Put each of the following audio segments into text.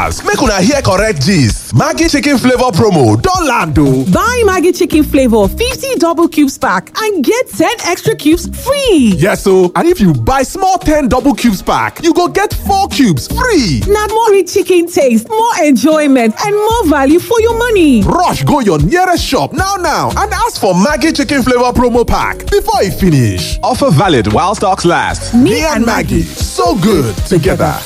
Shouters, make una hear correct gist. Maggie chicken flavor promo don land o. Buy Maggie chicken flavor 50 double cubes pack and get 10 extra cubes free. Yes o, and if you buy small 10 double cubes pack, you go get 4 cubes free. Na more rich chicken taste, more enjoyment and more value for your money. Rush go your nearest shop now now and ask for Maggie chicken flavor promo pack before e finish. Offer valid while stocks last. Me and Maggie, so good together.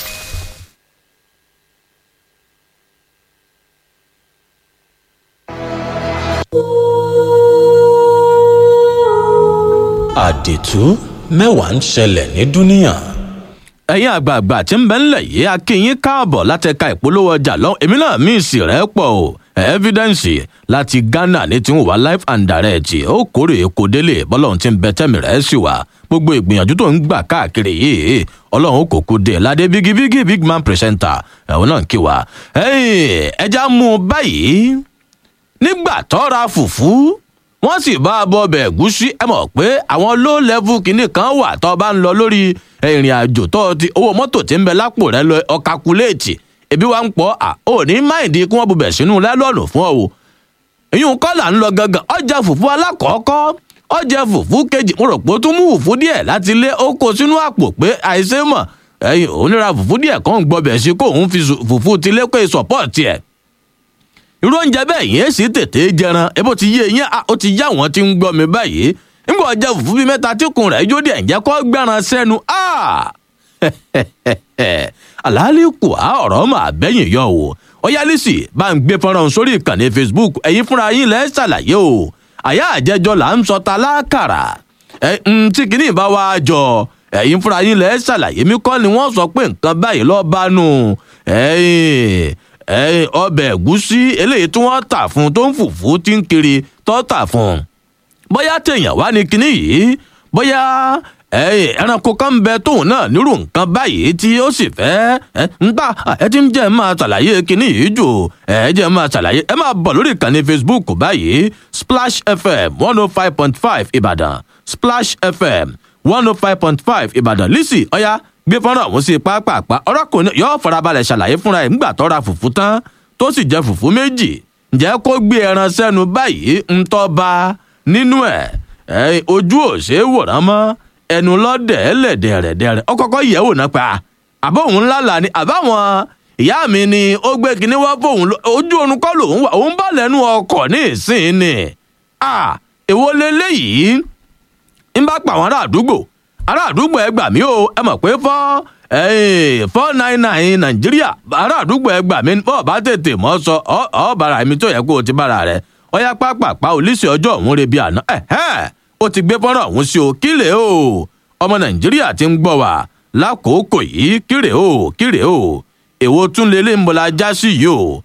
àdìtú mẹ́wàá ń ṣẹlẹ̀ ní dúníyàn. ẹ̀yin àgbààgbà tí ń bẹ ńlẹ̀ yìí a kí yín káàbọ̀ láti ẹ̀ka ìpolówó ọjà lọ èmi náà mí ìsì rẹ̀ pọ̀ o evidence láti ghana ní tí ń wà live and direct ó kórè èkó délé bọ́lọ́run tí ń bẹ tẹ́mi rẹ̀ sì wà gbogbo ìgbìyànjú tó ń gbà káàkiri yìí ọlọ́run kò kú dé ládé bígí big man presenter ẹ̀wọ̀n náà kí wa ẹja mú un báyìí nígbà tọ́ra fùfú wọ́n sì bá a bọ ọbẹ̀ ẹ̀gúsí ẹ mọ̀ pé àwọn low level kìíní kan wà tó bá ń lọ lórí ìrìn àjò tó ti owó mọ́tò tí ń bẹ lápò rẹ lọ ọ̀kakuléètì ebi wa ń pọ̀ à ò ní máìdí kí wọ́n bubẹ̀ sínú lẹ́lọ́ọ̀nù fún ọ o ìyún kọ́là ń lọ gangan ọjà fùfú alákọ̀ọ́kọ́ ọjà fùfú kejì mo rò pé ó tún mú fùfú díẹ̀ láti lé ó kó sínú àpò pé àìsè mọ̀ ẹ̀yìn òun níra fùfú díẹ̀ kan ń gbọbẹ̀ sí kóun fi fùfú tilé pé sọ̀pọ̀ọ̀tì ẹ̀ irú oúnjẹ bẹ́ẹ̀ yẹn sì tètè jẹran ebó ti yé yẹn ó ti yá wọn tí ń gbọ́ mi báyìí nígbà ọjà fùfú bíi mẹ́ta tí kùn rẹ̀ jó díẹ̀ ǹjẹ́ kọ́ gbẹ́ran sẹ́nu àlàálí kù á ọ̀rọ̀ mà bẹ́yìn yọ o ọyálísì bá ń gbé fọ́nrán sórí ìkànnì facebook ẹ̀yin fúnra yín lẹ́ ṣàlàyé o àyà àjẹjọ là ń sọ ta lákàrà ẹ̀ ń tí kìíní bá wá jọ ẹ̀yin fúnra yín lẹ́ ṣàlàyé mi kọ́ ni wọ́n sọ pé nǹkan báyìí lọ́ọ́ bá nù ẹ̀yìn ọbẹ̀ ẹ̀gúsí eléyìí tí wọ́n tà fún tó ń fùfú tí ń kiri tó tà fún bóyá téèyàn wá ní kinní yìí bóyá ẹranko kan bẹ tóun náà nírú nǹkan báyìí tí ó sì fẹ́ ń tà ẹ ti ń jẹ́ máa ṣàlàyé kinní yìí jù ẹ jẹ́ máa ṣàlàyé ẹ máa bọ̀ lórí ìkànnì facebook báyìí splash fm one oh five point five ìbàdàn splash fm one oh five point five ìbàdàn lisi ọ̀ya gbé fọ́nrán ọ̀hún sí pápápá ọ̀rọ̀kùnrin yóò farabalẹ̀ ṣàlàyé fúnra ẹ̀ ńgbà tó ra fùfú tán tó sì jẹ fùfú méjì ǹjẹ́ kó gbé ẹran sẹ́nu báyìí ń tọ́ ba nínú ẹ̀ ojú ò ṣe é wòrán mọ́ ẹnu lọ́dẹ̀ ẹlẹ́dẹ̀rẹ̀dẹ̀rẹ̀ ó kọ́kọ́ yẹ̀ wò náà pa àbọ̀ òun lálà ni àbáwọn ìyá mi ni ó gbé kinní wá fóun ojú oorun kọ́ lòun wà òun bá lẹ́nu ọkọ̀ ní ìsìn ni èwo leléyìí ń bá pa àwọn ará àdúgbò ará àdúgbò ẹ gbà mí o ẹ mọ̀ pé fọ́ four nine nine nàìjíríà ará àdúgbò ẹ gbà mí bọ́ọ̀ bá tètè mọ́ sọ ọ́ bára mi tó yẹ kó o ti bára rẹ ọyá pápápá olùsí ọjọ́ òun rebi àná ó ti gbé fọ́nrán ọ̀hún sí o kílè o ọmọ nàìjíríà ti ń gbọ́ wá lákòókò yìí kílè o kílè o èwo tún lélẹ̀ ń bọ̀lá já sí yìí o.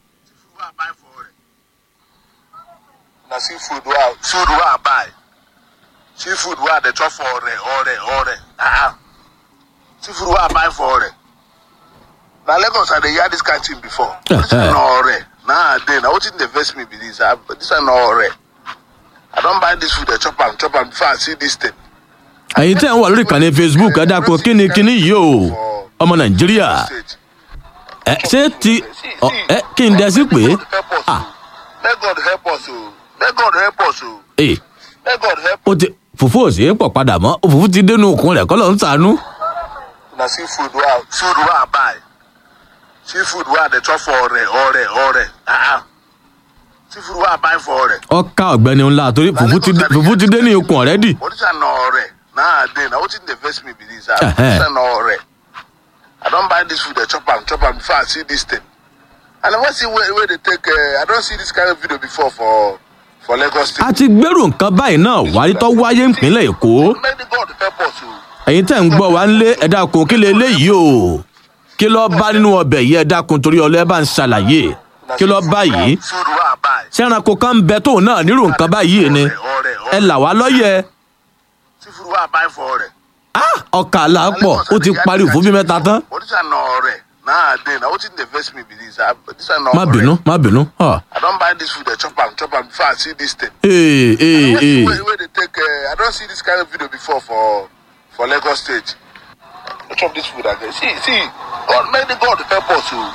na seafood wey i food wey i buy seafood wey i dey chop for ore ore ore ah seafood wey i buy for ore na lagos i dey hear this kind thing before this one na ore nowadays na wetin dey vex me be this ah this one na ore i don buy this food dey chop am chop am before i see this thing. ẹ̀yin tẹ́ ń wà lórí ìkànnì facebook ẹ dákun kíni kíni yìí o ọmọ nàìjíríà ẹ ṣé ti ẹ kí n dẹ sí pé ah let god help us o let god help us o ee let god help ó ti fùfú ò sí pọ̀ padà mọ́ fùfú ti dénú òkun rẹ̀ kọ́ ló ń sànú. na seafood wey i food wey i buy seafood wey i dey chop for ore ore ore ah seafood wey i buy for ore. ọkà ọ̀gbẹ́ni ńlá torí fùfú ti fùfú ti dé ní ikùn ọ̀rẹ́dì. but this one na ore nowadays na wetin dey vex me be this ah this one na ore i don buy this food dey chop am chop am before i see this thing i never see wey wey dey take uh, i don see this kind of video before for for lagos state. a ti gbèrú nǹkan báyìí náà wáyé tó wáyé ìpínlẹ̀ èkó make the god help us o. ẹ̀yin tẹ́ ń gbọ́ wá ń lé ẹ̀dá kun kí lè léyìí o kí lọ́ọ́ bá nínú ọbẹ̀ yìí ẹ̀dá kun torí ọlẹ́ bá ń ṣàlàyé kí lọ́ọ́ bá yìí food wey i buy sẹ́ranko kan ń bẹ tóun náà nírú nǹkan báyìí ni ore ẹ là wá lọ́yẹ̀ seafood wey i buy for ore. ọkà àlàpọ̀ ó ti parí òfin bí mẹ́ta tán but this one na ore nowadays na wetin dey vex me be this ah this one na má ore. bínú má bínú. Ah. i don buy this food dey chop am chop am before i see this thing. ee ee ee wey wey dey take uh, i don see this kind of video before for for lagos state. no chop this food again see see god make the god help us o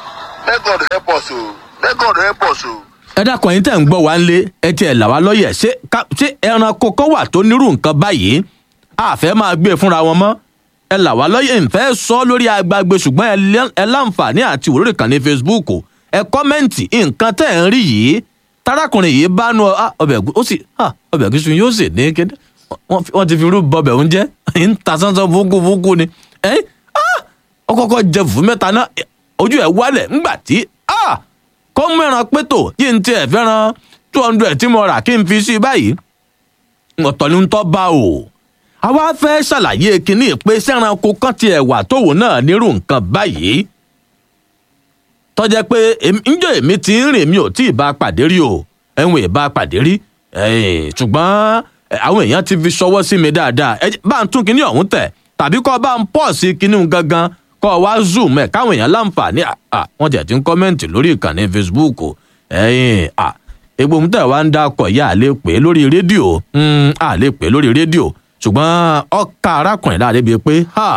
may god help us o may god help us o. ẹ dákun ẹyin tẹ́ ń gbọ́ wá ń lé ẹ tiẹ̀ là wá lọ́yẹ̀ ṣé ká- ṣé ẹranko kan wà tó nírú nǹkan báyìí àfẹ́ máa gbé e fúnra wọn mọ́ ẹ là wá lọ́yẹ̀ ìfẹ́ sọ lórí agbágbé ṣùgbọ́n ẹ lẹ́- ẹ láǹfààní àti ìwúrò ìkànnì facebook ẹ kọ́mẹ́ǹtì nǹkan tẹ́ ẹ̀ ń rí yìí tarakùnrin yìí bá nu ah, ọbẹ̀ ẹ̀gú- ó sì ah, ọbẹ̀ ẹ̀gúsí yóò sì ní kéde wọ́n fi- wọ́n ti fi irú bọbẹ̀ oúnjẹ ń ta sánsán fúnkúfúnkú ni ẹ́ ọ kọ́kọ́ jẹ fùfú mẹ́ta náà ẹ, ojú ẹ̀ wálẹ̀ ńgbà tí ah, kó mẹ́ran pétò yìí ń tiẹ̀ fẹ́ràn two hundred tí mo rà kí n fi sí i báyìí ọ̀tọ̀ ni ń tọ́ bá o àwa fẹ́ ṣàlàyé kínní pé sẹ́ranko kan tiẹ̀ wà tóun náà nírú nǹkan báyìí tọ́jẹ́ pé èmi- ńjọ́ èmi ti ń rìn mi ò tí ì bá a pàdé rí o ẹ̀hún ì bá a pàdé rí ẹ̀ẹ́n, ṣùgbọ́n ẹ̀, àwọn èèyàn ti fi ṣọwọ́ sí mi dáadáa ẹ jẹ́- bá ń tún kinní ọ̀hún tẹ̀ tàbí kọ́ bá ń pọ̀ sí kinní ọ̀hún gangan kọ́ wá zoom ẹ̀ káwọn èèyàn láǹfààní à, à, wọ́n jẹ̀ ti ń kọ́mẹ́ǹtì lórí ìkànnì facebook o. ẹ̀yìn à egbò ń tẹ̀ wá ń dákọ̀ yá à lè pè é lórí rédíò mm, à lè pè é lórí rédíò ṣùgbọ́n ọkà arákùnrin láàdé bíi pé ha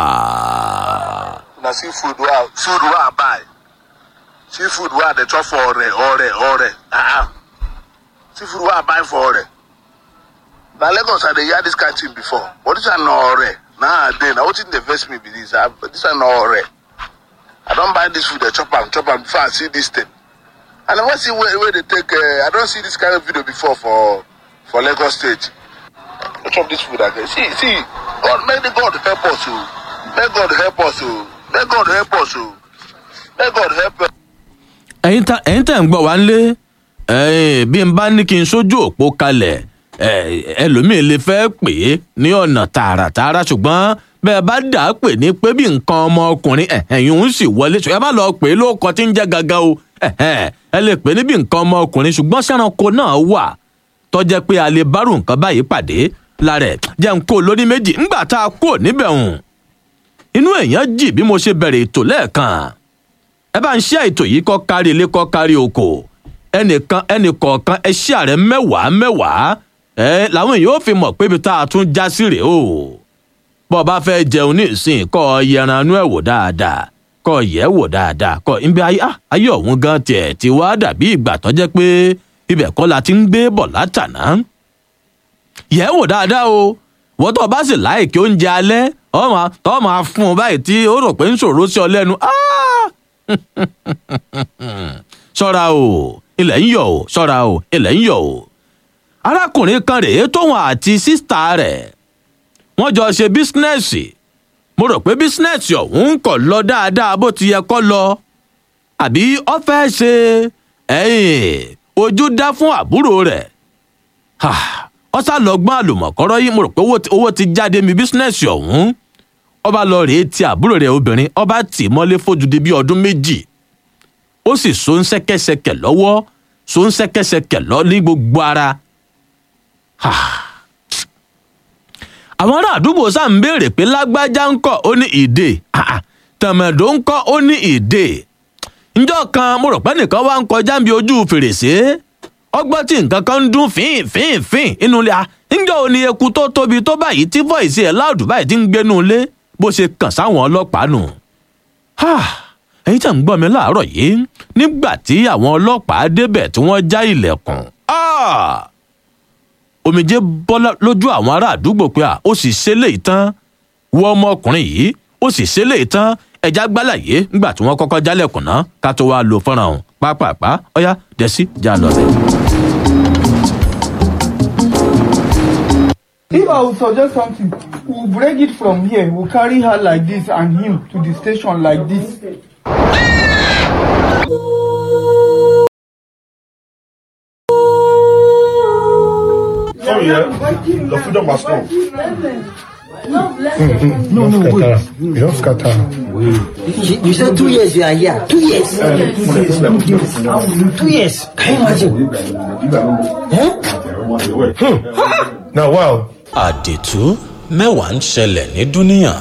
na seafood wey I food wey I buy seafood wey I dey chop for ore ore ore ah seafood wey I buy for ore na Lagos I dey hear this kind thing before but this one na ore na I dey na wetin dey vex me be this ah this one na ore I don buy this food dey chop am chop am before I see this thing I never see where wey dey take uh, I don see this kind of video before for for Lagos state no chop this food again see see God make the God help us o make God help us o make God help us o make God help us. ẹ̀yin tá ẹ̀yin tẹ̀ ń gbọ́ wá ńlé ẹ̀yin bí n bá ní kí n sójú òpó kalẹ̀ ẹ̀, ẹlòmíín lè fẹ́ pè é ní ọ̀nà tààràtààrà ṣùgbọ́n bẹ́ẹ̀ bá dà á pè ní pé bí nǹkan ọmọkùnrin ẹ̀yìn òun sì wọlé ṣùgbọ́n ẹ má lọ pè é lóko tí ń jẹ́ gangan o ẹ̀hẹ́n, ẹ lè pè é ní bí nǹkan ọmọkùnrin ṣùgbọ́n sẹ́ranko náà wà tọ́jẹ́ pé a lè bárù nǹkan báyìí pàdé lára ẹ̀ jẹ́ n kó lóní méjì ńgbà tá a kó níbẹ̀ hùn inú èèyàn jì bí mo ṣe bẹ̀rẹ̀ ètò lẹ́ẹ̀kan ẹ bá ń ṣe ètò yìí kọ́ kárí ilé kọ́ kárí oko ẹnìkan ẹnìkọ̀ọ̀kan ẹ ṣí ààrẹ mẹ́wàá mẹ́wàá ẹ làwọn èèyàn ó fi mọ̀ pé ibi tá a tún já sí rèé o bọ́ ọ bá fẹ́ jẹun ní ìsìn kọ́ ọ yẹran inú ẹ̀ wò dáadáa kọ́ ọ yẹ̀ wò dáadáa kọ́ ibi ayé ah, ayé ọ̀hún gan tiẹ̀ ti wá dàbí ìgbà tó jẹ́ pé ibẹ̀ kọ́ la ti ń gbé bọ̀ látàná yẹ̀ wò dáadáa o wọ́n tó o bá sì láìkí oúnjẹ alẹ́ ọmọ tó máa fún un báyìí tí ó rò pé ń ṣòro sí ọ lẹ́nu ah! ṣọ́ra o ilẹ̀ ń yọ̀ o ṣọ́ra o ilẹ̀ ń yọ̀ o. arákùnrin kan rèé tóun àti sísítà rẹ̀ wọ́n jọ ṣe bísínẹ́sì mo rò pé bísínẹ́sì ọ̀hún kò lọ dáadáa bó ti yẹ kó lọ àbí ó fẹ́ ṣe ẹ̀yìn ojú dá fún àbúrò rẹ̀ ó sá lọ gbọ́n àlùmọ̀kọ́rọ́ yìí mo rò pé owó ti- owó ti jáde mi bísínẹ́sì ọ̀hún ọba lọ rèé ti àbúrò rẹ̀ obìnrin ọba tì í mọ́lé fójúdi bíi ọdún méjì ó sì so ń ṣẹ́kẹ́ṣẹkẹ̀ lọ́wọ́ so ń ṣẹ́kẹ́ṣẹkẹ̀ lọ ní gbogbo ara. Ha. àwọn ará àdúgbò sáà ń béèrè pé lágbájá ń kọ́ ó ní ìdè Ah, ah. tẹ̀mẹ̀dó ń kọ́ ó ní ìdè njọ́ kan mo rò pé nìkan wá ń kọjá bí ojú fèrèsé ọgbọ́n tí nǹkan kan ń dún fín fín fín inú ilé a njọ́ ò ní eku tó tóbi tó báyìí tí fọ́ìsì ẹ̀ láàdù báyìí ti ń gbénú ilé bó ṣe kàn sáwọn ọlọ́pàá nù. Ha! ẹ̀yin tí à ń gbọ́ mi láàárọ̀ yìí nígbà tí àwọn ọlọ́pàá débẹ̀ tí wọ́n já ilẹ̀kùn. Ah! omijé bọ́ lá- lójú àwọn ará àdúgbò pé à ó sì ṣe léyìí tán wọ ọmọkùnrin yìí ó sì ṣe léyìí tán ẹja gbálàyé nígbà tí wọ́n kọ́kọ́ jálẹ̀kùn náà ká tó wá lo fọ́nrán ọ̀hún pápápá ọ̀yá dẹ́sí já lọ bẹ̀. If I would suggest something, we'll break it from here. We'll carry her like this and him to the station like this. Sorry, yeah. The freedom has come. No, no, wait. You don't scatter. You, you said two years you are here. Two years. Two years. Can you imagine? Now, wow. àdìtú mẹ́wàá ń ṣẹlẹ̀ ní dúníà.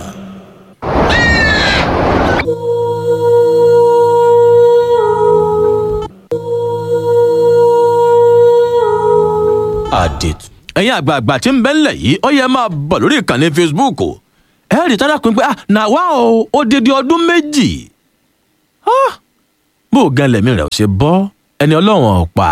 àdìtú ẹ̀yin àgbààgbà tí ń bẹ́ ńlẹ̀ yìí ó yẹ máa bọ̀ lórí ìkànnì facebook ẹ rí tára pin pé ah nà wá o ó dédé ọdún méjì Ah! bó gan lẹ̀mí rẹ̀ ò ṣe bọ́ ẹni ọlọ́run ọ̀pá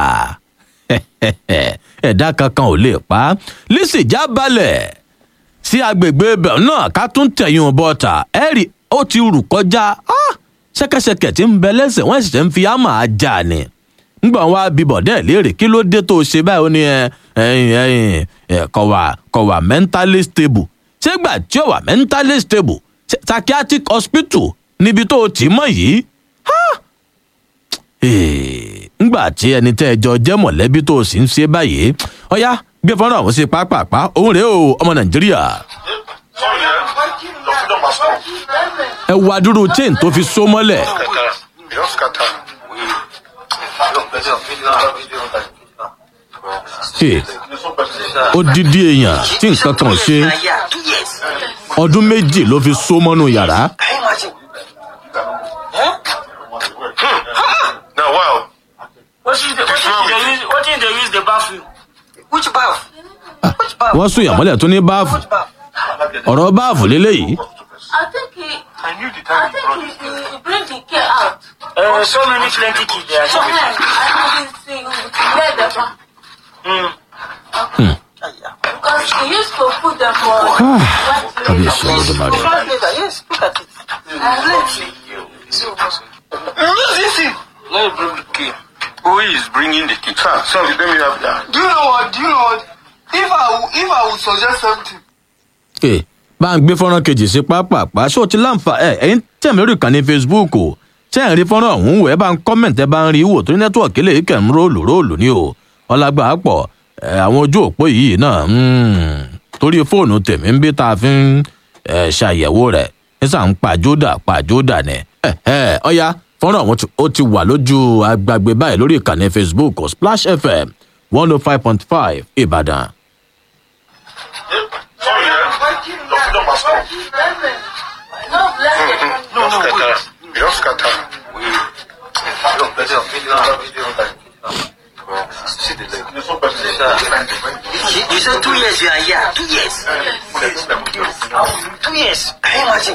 ẹ̀dá kankan ò lè pa á lísì já balẹ̀ sí agbègbè ibẹ̀ náà ká tún tẹ̀yìn bọ́ta ẹ̀rì ó ti rù kọjá ah, ṣẹ́kẹ́ṣẹkẹ̀ tí ń bẹ lẹ́sẹ̀ wọ́n sì ṣe ń fi ámà ajá ni ngbọ̀n wa bíbọ̀ dẹ́ léèrè kí ló dé tó o ṣe báyìí ó ní ẹ ẹyìn ẹyìn ẹ kọ̀ wà kọ̀ wà mentally stable ṣé gbà tí ó wà mentally stable ṣe psychiatric hospital níbi tó o tì í mọ̀ yìí ngbà tí ẹni tẹ́ ẹ jọ jẹ́ mọ̀lẹ́bí tó o sì ń ṣe báyìí ọ̀yá gbé fọ́nrán ọ̀hún sí pápápá òun rèé o ọmọ nàìjíríà Sorry, eh? Your freedom has come. ẹ wo adúrú chain tó fi so mọ́lẹ̀ Just scatter. Hey, odidi èèyàn tí nǹkan kan ò ṣe Two years. ọdún méjì ló fi so mọ́nú yàrá Can you imagine? Now, wow. What is the, what is they use, what is they use the bathroom? Which bath? Which bath? wọ́n sún ìyàmọ́lẹ̀ tó ní báàfù Which bath? ọ̀rọ̀ báàfù lélẹ́yìí I think he, I knew the I time you think brought he, it. he, he bring the care out. Uh, so many plenty kids there. So then, I didn't see where the one. Mm. Because he used to put them for white kábíyèsí olódùmarè Translator, yes, look at it. Listen. Let me bring the key. Who is bringing the key? Sir, sir, let me have that. Do you know what? Do you know what? If I would- if I would suggest something, Hey, bá ń gbé fọ́nrán kejì sí pápápá ṣó ti láǹfà ẹ ẹ̀yin tẹ̀mí lórí ìkànnì facebook o ṣé ẹ̀ ń rí fọ́nrán ọ̀hún wò ẹ bá ń kọ́mẹ̀ntì ẹ bá ń rí wò torí nẹ́tíwọ̀kì lè kẹ̀ ń róòlù róòlù ní o ọlágbà pọ̀ ẹ àwọn ojú òpó yìí náà mm, torí fóònù tèmi ń bí tá a fi ń ẹ, ṣàyẹ̀wò rẹ̀ nísà ń pàjódà pàjódà ni ẹ ẹ ọ̀ya fọ́nrán ọ̀hún ti- ó ti wà lójú agbègbè báyìí lórí ìkànnì facebook splash fm one oh five point five ìbàdàn. Sorry, eh? Your freedom has come. No, bless it. No, no, wait. Just scatter. You, you said two years you are here. Two years. Two years. Can you imagine?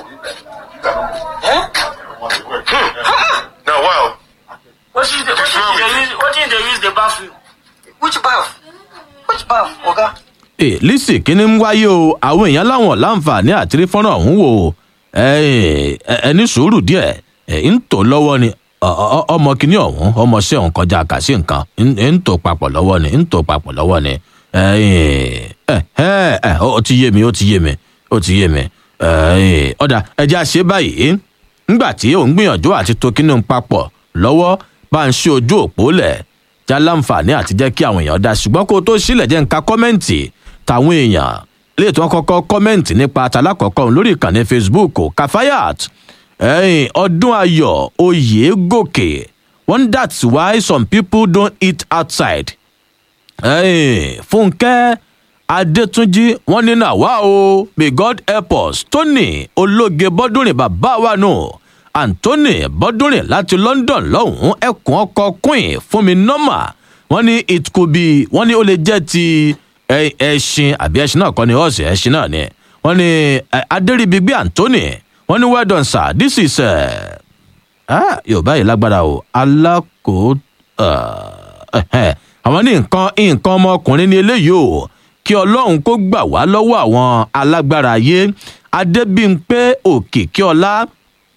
Now, wow. What is the, what is they use, what is they use the bathroom? Which bath? Which bath, Oga? Hey, lisi kíní ń wáyé o àwọn èèyàn láwọn láǹfààní àtìrí fọ́nrán ọ̀hún wò ó ẹ ẹ- ẹ ní sùúrù díẹ̀ ẹ ń tò lọ́wọ́ ni ọ- ọ- ọmọ kìíní ọ̀hún ọmọ sí ọ̀hún kọjá kàṣí nǹkan ń- ń tò papọ̀ lọ́wọ́ ni ń tò papọ̀ lọ́wọ́ ni ẹ ẹ ẹ ẹ ó ti yé mi ó ti yé mi ó ti yé mi ẹ ọ̀dà ẹja ṣe báyìí ńgbà tí òun gbìyànjú àti to kínní papọ̀ lọ́wọ́ bá ń ṣe ojú òpó lẹ̀ já láǹfààní àti jẹ́ kí àwọn èèyàn dá ṣùgbọ́n kó o tó sílẹ̀ jẹ́ nǹka kọ́mẹ́ǹtì táwọn èèyàn lè tí wọ́n kọ́kọ́ kọ́mẹ́ǹtì nípa àtàlákọ̀ọ́kọ́ òun lórí ìkànnì facebook o kafayat ẹ̀yìn ọdún ayọ̀ oyè gòkè one that's why some people don't eat outside ẹ̀yìn fúnkẹ́ adétúnjì wọ́n ní náà wá o may god help us tony ológe bọ́dúnrin bàbá wa nù anthony bọ́dúnrin láti london lọ́hùn-ún ẹkùn ọkọ queen fún mi nọ́mà wọ́n ní it could be wọ́n ní ó lè jẹ́ ti ẹ- ẹṣin àbí ẹṣin náà kọ́ ni ọ̀sẹ̀ ẹṣin náà ni wọ́n ní ẹ, adéríbigbé anthony wọ́n ní well done sir this is uh, ah, yorùbá yìí lágbára o alákò ah, ẹhẹ́. àwọn ní nǹkan nǹkan ọmọkùnrin ní eléyìí o kí ọlọ́run kó gbà wá lọ́wọ́ àwọn alágbára ayé adébímpé òkìkíọlá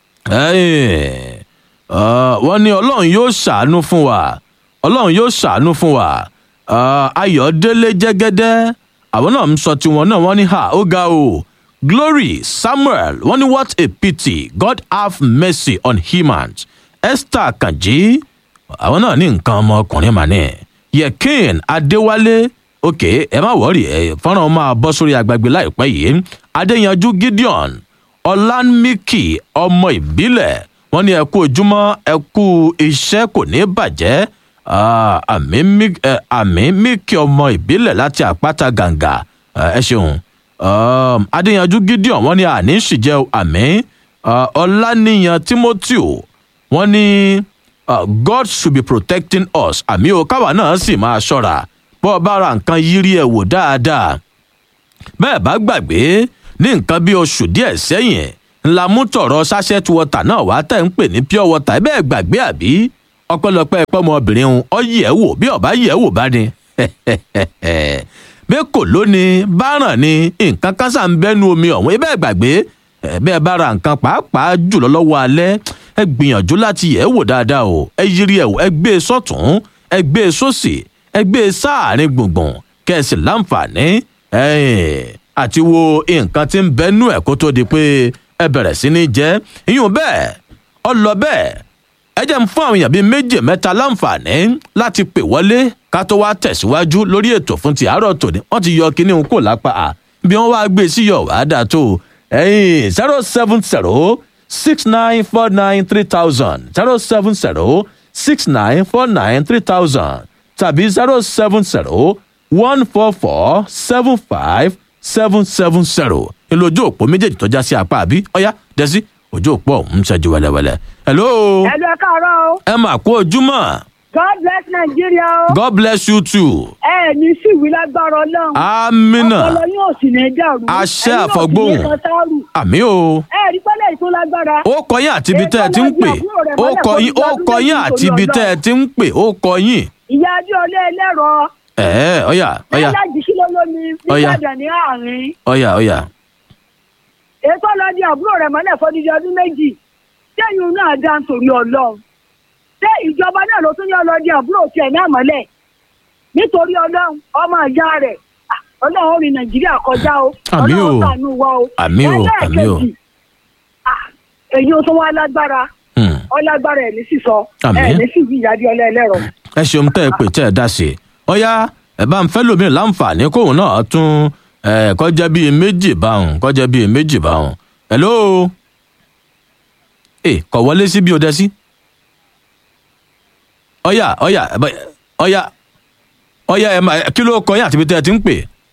ẹ̀ẹ́n, ah, wọ́n ní ọlọ́run yóò ṣàánú fún wa ọlọ́run yóò ṣàánú fún wa Ah, ayọ̀délé jẹ́gẹ́dẹ́ àwọn náà ń sọ tiwọn náà wọ́n ní ha ó ga o glory samuel wọ́n ní what a pity god have mercy on humans esther kanji àwọn náà ní nǹkan ọmọkùnrin mà ní yekin adéwálé ok ẹ má wọrí ẹ fọ́nrán máa bọ́ sórí agbègbè láìpẹ́ yìí adéyanjú gideon ọlánmíkì ọmọ ìbílẹ̀ wọ́n ní ẹ kú ojúmọ́ ẹ kú iṣẹ́ kò ní bàjẹ́ Ah, àmì mí- eh, àmì míkì ọmọ ìbílẹ̀ láti àpáta gàǹgà Eh, ẹ ṣeun Um, adéyanjú gideon wọ́n ní àní ṣìjẹ́ àmì Ah, ọláníyan timothy wọ́n ní uh, god should be protecting us àmì o káwa náà sì máa ṣọ́ra bọ́ ọ bá ra nǹkan yírí ẹ̀ wò dáadáa bẹ́ẹ̀ bá gbàgbé ní nǹkan bí oṣù díẹ̀ sẹ́yìn ńlá mú tọ̀rọ̀ sachet water náà wá tẹ̀ ń pè ní pure water ẹ bẹ́ẹ̀ gbàgbé àbí ọpẹ́lọpẹ́ pọ́mọbìnrin òun ọ yẹ̀ wò bí ọba yẹ̀ wò bá ní bẹ́ẹ̀ kò lónìí báràn ni nǹkan kan sà ń bẹ́nu omi ọ̀hún ibẹ̀ gbàgbé ẹ bẹ́ẹ̀ bá ra nǹkan pàápàá jùlọ lọ́wọ́ alẹ́ ẹ gbìyànjú láti yẹ̀ wò dáadáa o ẹ yiri ẹ̀ wò ẹ gbé e sọ́tún ẹ gbé e sósì ẹ gbé e sáàrin gbùngbùn kẹsì láǹfààní àti wo nǹkan tí ń bẹ́nu ẹ̀ kó tó di pé ẹ bẹ̀rẹ̀ sí ní jẹ́ ìyún bẹ́ẹ̀ ọ lọ bẹ́ẹ̀ ẹ jẹ́ ń fún àwọn èèyàn bíi méjì mẹ́ta láǹfààní láti pè wọlé ká tó wá tẹ̀síwájú lórí ètò fún ti àárọ̀ tòní wọ́n ti yọ kínní kò lápá à bí wọ́n wá gbé sí yọ̀ wá dà tó ẹ̀yìn zero seven zero six nine four nine three thousand zero seven zero six nine four nine three thousand tàbí zero seven zero one four four seven five seven seven zero ìlójú òpó méjèèjì tó já sí apá àbí ọ̀yá dẹ́sí ojú òpó ọ̀hún ń ṣẹ́jú wẹ́lẹ́wẹ́lẹ́. hello. ẹ̀lú ẹ̀ káàárọ̀ o. ẹ mà kú ojúmọ́. God bless Nigeria o. God bless you too. ẹ ní sí ìwé lágbára ọlọ́run. amina. ọpọlọ yóò sì ní dàrú. àṣẹ àfọgbóhùn. àmì o. ẹ rí pẹ́lẹ́ ìtún lágbára. ó kọyìn àti ibi tẹ́ ẹ ti ń pè. ó kọyìn ó kọyìn àti ibi tẹ́ ẹ ti ń pè ó kọyìn. ìyá adéọlé ẹlẹ́rọ. ẹ ẹ ọyà ọyà. alájí kí ló lómi nígbàdàn ní àárín. ọyà ọyà. ètò ọlọ́dẹ àbúrò rẹ̀ mọ́lẹ̀ fọdíjọ ọdún méjì sẹ́yìn náà dá nítorí ọlọ́run ṣé ìjọba náà ló tún yọ ọlọ́dẹ àbúrò tiẹ̀ náà mọ́lẹ̀ nítorí ọlọ́run ọmọ ìyá rẹ̀ ọlọ́run ó rin nàìjíríà kọjá o àmì o ọlọ́run ṣàánú wa o àmì o àmì o èyí ó tún wá lágbára ọlágbára ẹ̀ ní sísọ Àmín. ẹ̀ ní sì fi ìyáde ọlá ẹlẹ́rọ. ẹ ṣeun tẹ́ ẹ pè tẹ́ ẹ dá sí i ọyá ẹ bá ń fẹ́ lómi láǹfààní kóun náà tún ẹ kọjá bíi méjì báwọn kọjá bíi méjì báwọn hello ẹ kọ wọlé sí bí o dẹ sí ọyá ọyá ẹ bá- ọyá ọyá ẹ máa kí ló kọ yín àti ibi tẹ́ ẹ ti ń pè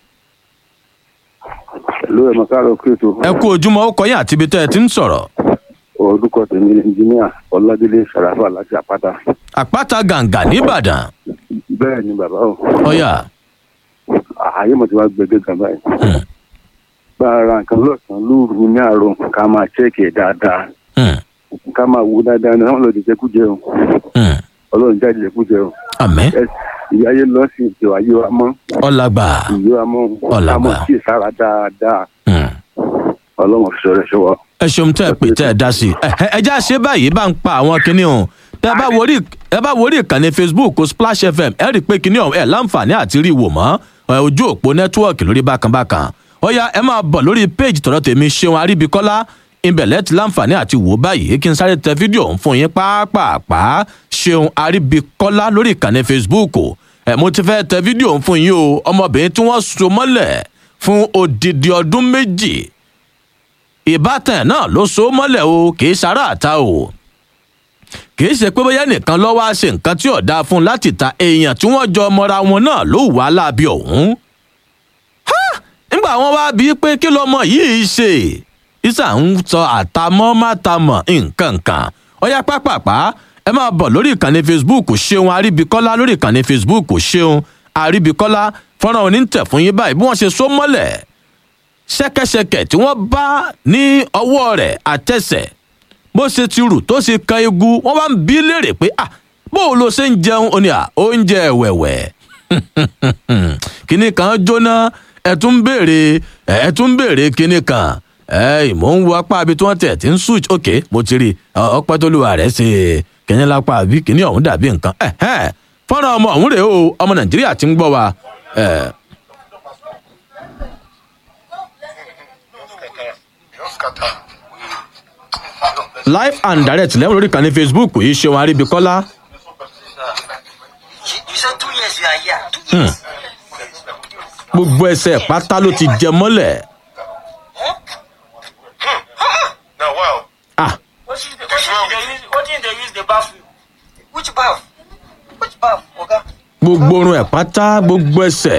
ló ẹ̀ mọ̀ káàrọ̀ kéètò ẹ kú ojúmọ́ ó kọ yín àti ibi tẹ́ ẹ ti ń sọ̀rọ̀ orúkọ tèmi ní ẹnjíníà ọládélé sàràfà láti àpáta. àpáta gàǹgà nìbàdàn bẹ́ẹ̀ ni bàbá o ọyá ààyè mo ti wá gbẹgẹ gan báyìí. bá a ra nǹkan lọ́sàn-án lóru ní àárọ̀ ká máa chẹ́ẹ̀kì ẹ̀ dáadáa ká máa wo dáadáa ní àwọn lọ́ọ́ jẹkújẹ o ọlọ́run jáde jẹkújẹ o. àmín. ìyá ayé lọ sí ìjọ ayé wa mọ́ ọlágbà ìyé wa mọ́ ká Ọ̀làgbà. mọ̀ sí ìsára dáadáa ọlọ́run fi sọ̀rọ̀ ṣọwọ́. ẹ ṣeun tẹ́ ẹ pè tẹ́ ẹ dá sí i ẹ ẹ já ṣe báyìí bá ń pa àwọn kinní ọ̀hún tẹ́ ẹ bá wọrí ẹ bá wọrí ìkànnì facebook splash fm ẹ rí i pé kinní ọ̀hún ẹ láǹfààní àti rí i wò mọ́ ẹ, ojú òpó nẹ́tíwọ̀kì lórí bákanbákan ó yá ẹ máa bọ̀ lórí péjì tọ̀dọ̀ tèmi ṣeun aríbikọ́lá ìbẹ̀lẹ̀ ti láǹfààní àti wò báyìí kí n sáré tẹ fídíò ọ̀hún fún yín pàápàá ṣeun aríbikọ́lá lórí ìkànnì facebook ẹ mo ti fẹ́ tẹ fídíò ọ̀hún fún yín o ọmọbìnrin tí wọ́n so mọ́lẹ̀ fún odidi ọdún méjì ìbátan náà ló so mọ́lẹ̀ o kì í ṣara àta o kì í ṣe pé bóyá nìkan lọ́wọ́ á ṣe nǹkan tí ò dáa fún un láti ta èèyàn tí wọ́n jọ mọ́ra wọn náà ló wà láabi ọ̀hún. Ha! nígbà wọn wá bíi pé kí lọmọ yìí ṣe isa ń sọ àtàmọ́ mátàmọ́ nǹkan kan ọyá pápápá ẹ máa bọ̀ lórí ìkànnì facebook ṣeun àríbíkọ́lá lórí ìkànnì facebook ṣeun àríbíkọ́lá fọ́nrán onítẹ̀ fún yín báyìí bí wọ́n ṣe so mọ́lẹ̀ ṣẹkẹṣẹkẹ tí wọn bá ní ọwọ rẹ àtẹsẹ bó ṣe ti rù tó ṣe kan egun wọn bá ń bí léèrè pé ah bó o lo ṣe ń jẹun ó ní à oúnjẹ ẹwẹwẹ kinní kan jóná ẹ tún ń béèrè ẹ tún ń béèrè kinní kan ẹ mò ń wo apá ibi tí wọn tẹ ti ń switch ok mo ti rí ọpẹ tó lùwà rẹ ṣe kinní lápá àbí kinní ọhún dàbí nǹkan fọ́nrán ọmọ ọ̀hún rèé o ọmọ nàìjíríà ti ń gbọ́ wa. Eh, live and direct lẹ́wọ̀n lórí ìkànnì facebook yìí ṣeun aríbikọ́lá. You said two years you are here. Two Hmm. gbogbo ẹsẹ̀ pátá ló ti jẹ mọ́lẹ̀. Now, wow. Ah. What is the, what is they use, what is they use the bathroom? Which bath? Which bath, Oga? gbogbo orun ẹ̀ pátá gbogbo ẹsẹ̀.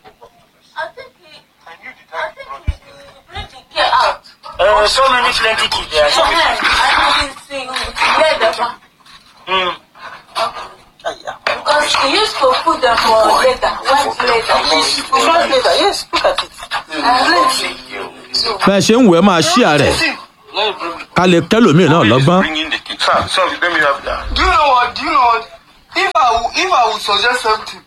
Get out. Uh, so many plenty kids there. So many. I didn't see you let the back. Mm. Because they used to put them for later, white later. White leather, yes, look at it. bẹ́ẹ̀ ṣe ń wẹ̀ máa ṣí àrẹ̀ ká lè kẹ́lòmíì náà lọ́gbọ́n. Sir, sir, let me have that. Do you know what? Do you know what? if I would suggest something,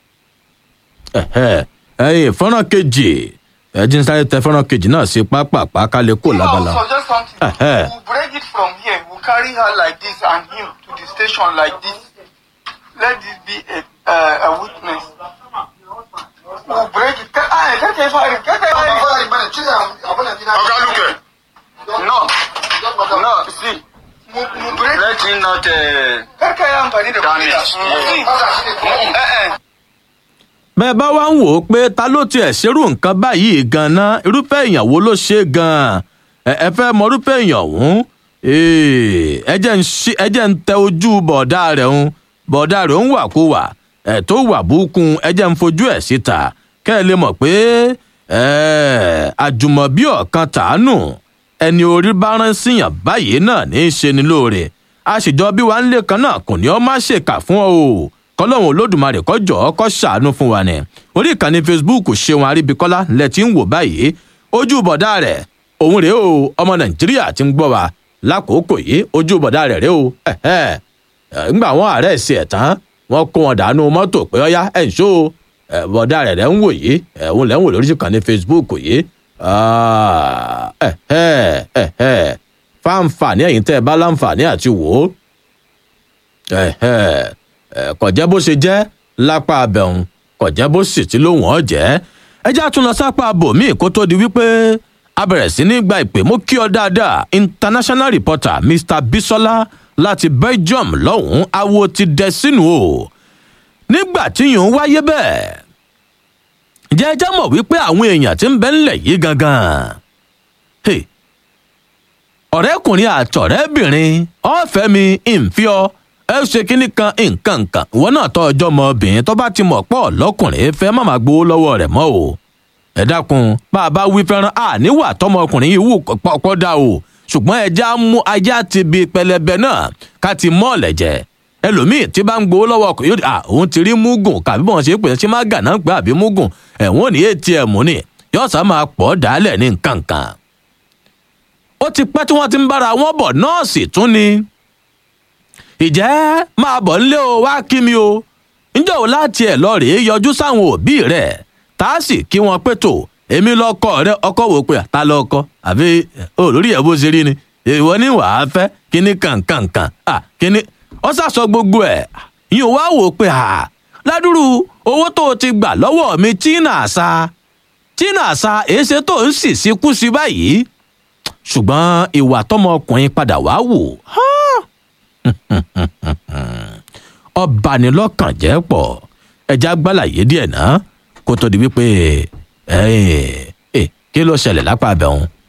Ẹ̀hẹ́, ẹ̀yin fọ́nrán kejì ẹ̀jín sáré tẹ fọ́nrán kejì náà sí pápápá ká lè kó if I lábala. would suggest something, Ẹ̀hẹ́. we'll break it from here. We'll carry her like this and him to the station like this. Let this be a, uh, a witness. We'll break it. Ke- ah, keke fari, keke fari. Oga Luke. No, no, see. We'll, we'll break Let him not uh, Keke ya amfani da kuɗi da. See. Eh, eh. bẹ́ẹ̀ bá wá ń wò ó pé ta ló tiẹ̀ ṣerú nǹkan báyìí gan-an irúfẹ́ èèyàn wo ló ṣe gan-an ẹ ẹ fẹ́ mọ irúfẹ́ èèyàn ọ̀hún Ee, ẹ jẹ́ ń ṣí- ẹ jẹ́ ń tẹ ojú bọ̀dá rẹ̀ ń bọ̀dá rẹ̀ ń wà kó wà ẹ̀ tó wà búkún ẹ jẹ́ ń fojú ẹ̀ síta kẹ́ ẹ lè mọ̀ pé ẹ̀, àjùmọ̀bí ọ̀kan tàánù ẹni orí bá rán síyàn báyìí náà ní í ṣe ni lóore àṣìjọ bí wàá ń lè kan náà kò ní ọ má ṣèkà fún ọ o kọlọ́hún olódùmarè kọjọ́ kọ́ ṣàánú fún wa ni orí ìkànnì facebook ṣeun àríbíkọ́lá lẹ ti ń wò báyìí ojú bọ̀dá rẹ̀ òun rèé o ọmọ nàìjíríà ti ń gbọ́ wa lákòókò yìí ojú bọ̀dá rẹ̀ rèé o ẹ̀hẹ́. Ẹ̀, ńgbà wọn àárẹ̀ sí ẹ̀ tán wọ́n kó wọn dànù mọ́tò pé ọ́yá ẹ̀ ń ṣó o. Ẹ̀, bọ̀dá rẹ̀ rẹ̀ ń wò yìí ẹ̀, òun lẹ́ ń wò lórí ìkànnì facebook yìí Ah, ẹ̀hẹ́, ẹ̀hẹ́. fáǹfààní ẹ̀yìn tẹ́ ẹ bá láǹfààní àti wò ó ẹ̀hẹ́, ẹ̀, kò jẹ́ bó ṣe jẹ́ lápá abẹ́hùn kò jẹ́ bó sì ti lóhùn ọ́ jẹ́ ẹ já tún lọ sápá bòmíì kó tó di wípé a bẹ̀rẹ̀ sí ní gba ìpè mú kí ọ dáadáa international reporter mr bisola láti belgium lọ́hùn-ún awo ti dẹ sínú o nígbà tí yòó wáyé bẹ́ẹ̀ ǹjẹ́ ẹ já mọ̀ wípé àwọn èèyàn ti ń bẹ ńlẹ̀ yìí gangan Hey, ọ̀rẹ́kùnrin àtọ̀rẹ́bìnrin ọ̀fẹ́ mi ìǹfíọ́ ẹ ṣe kínní kan nǹkan kan ìwọ náà tọ́ ọjọ́ mọ obìnrin tó bá ti mọ̀ pọ̀ lọ́kùnrin fẹ́ má máa gbowó lọ́wọ́ rẹ̀ mọ́ o ẹ dákun bá a bá wí fẹ́ràn àníwà tọmọkùnrin yìí wù pọ́pọ́ dá o ṣùgbọ́n ẹja mú ajá ti bi pẹlẹbẹ náà ká ti mọ́ ọ̀lẹ̀jẹ̀ ẹlòmíì tí bá ń gbowó lọ́wọ́ ọkùnrin yóò di à òun ti rí múgùn kàbí bọ́n ṣe é pè é ṣé má gà náà pé àbí múgùn ẹ̀wọ̀n ní atm ni yóò sá máa pọ̀ dálẹ̀ ní nǹkan kan ó ti pẹ́ tí wọ́n ti ń bára wọn bọ̀ nọ́ọ̀sì tún ni ìjẹ́ máa bọ̀ nílé o wá kí mi o ǹjẹ́ o láti ẹ̀ lọ rèé yọjú sáwọn òbí rẹ̀ tá a sì kí wọn pé tó èmi lọkọ rẹ ọkọ wò pé ta lọkọ àbí olórí ẹ̀ bó ṣe rí ni ìwọ ní wàá fẹ́ kíní kankankan à kíní ọ sàsọ gbogbo ẹ̀ yìí wá wò pé à ládùrú owó tó o ti gbà lọ́wọ́ mi tí nà sa tí nà sa èéṣe tó ń sì síkú sí báyìí ṣùgbọ́n ìwà tọmọkùnrin padà wá wò ọbanilọ́kàn jẹ́ pọ̀ ẹja gbàlàyé díẹ̀ náà kó tó di wípé ẹ ẹ kí ló ṣẹlẹ̀ lápá abẹ́hùn